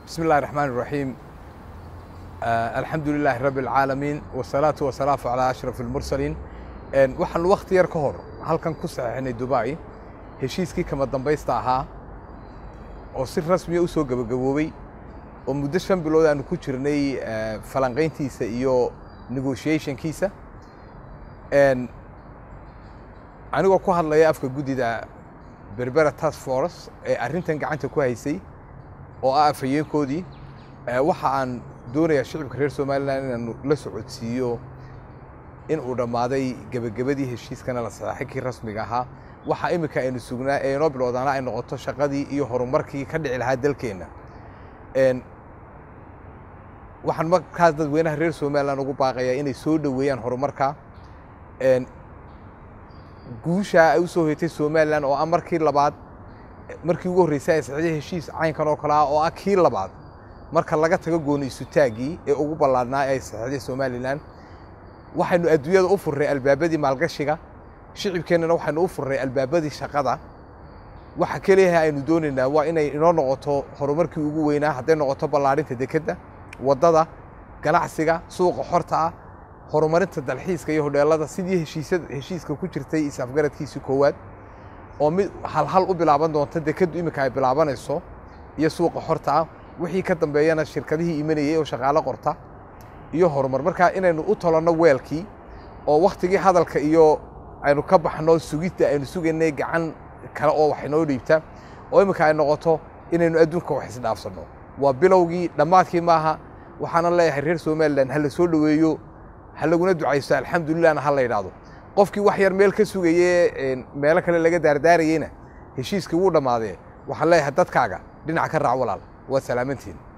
بسم الله الرحمن الرحيم آه الحمد لله رب العالمين والصلاة والسلام على أشرف المرسلين آه waxaan waqti yar ka hor halkan ku saxiixnay Dubai heshiiskii kama dambaysta ahaa oo si rasmi ah u soo gabagaboobay oo muddo shan bilood aanu ku jirnay ah, falanqayntiisa iyo negotiationkiisa Een, anigoo ku hadlaya afka guddida berbera task force ee arrintan gacanta ku haysay oo ah afhayeenkoodii eh, waxa aan doonayaa shicibka reer somalilan inaanu la socodsiiyo in uu dhammaaday gebagabadii heshiiskana la saxaxay kii rasmiga ahaa waxa imika aynu sugnaa ee inoo bilowdaana ay noqoto shaqadii iyo horumarkii ka dhici lahaa dalkeenna Een, waxaan markaas dadweynaha reer somalilan ugu baaqayaa inay soo dhoweeyaan horumarka Een, guusha ay u soo hoytay somalilan oo ah markii labaad markii ugu horreysay ay saxiixday heshiis caynkan oo kale ah oo ah kii labaad marka laga tago gooni isutaaggii ee ugu ballaadhnaa ee ay saxiixday somalilan waxaynu adduunyada u furray albaabadii maalgashiga shicibkeennana waxaynu u furray albaabadii shaqada waxa keliyaha aynu doonaynaa waa inay inoo noqoto horumarkii ugu weynaa hadday noqoto ballaadhinta dekedda waddada ganacsiga suuqa xorta ah horumarinta dalxiiska iyo hodheelada sidii heshiisyada heshiiska ku jirtay is-afgaradkiisii koowaad oo mid halhal u bilaaban doonta dekeddu iminka ay bilaabanayso iyo suuqa xorta ah wixii ka dambeeyana shirkadihii imanayay oo shaqaalo qorta iyo horumar marka inaynu u tolanno weelkii oo wakhtigii hadalka iyo aynu ka baxno sugidda aynu sugaynay gacan kale oo wax inoo dhiibta oo iminka ay noqoto inaynu adduunka wax isdhaafsanno waa bilowgii dhammaadkii maaha waxaana leeyahay reer somalilan ha la soo dhoweeyo ha laguna ducaysto alxamdulilahna ha la yidhaahdo qofkii wax yar meel ka sugaye een, meelo kale laga daardaarayeyna heshiiskii wuu dhammaadee waxaan leeyahay dadkaaga dhinac ka raac walaal waa salaamantiin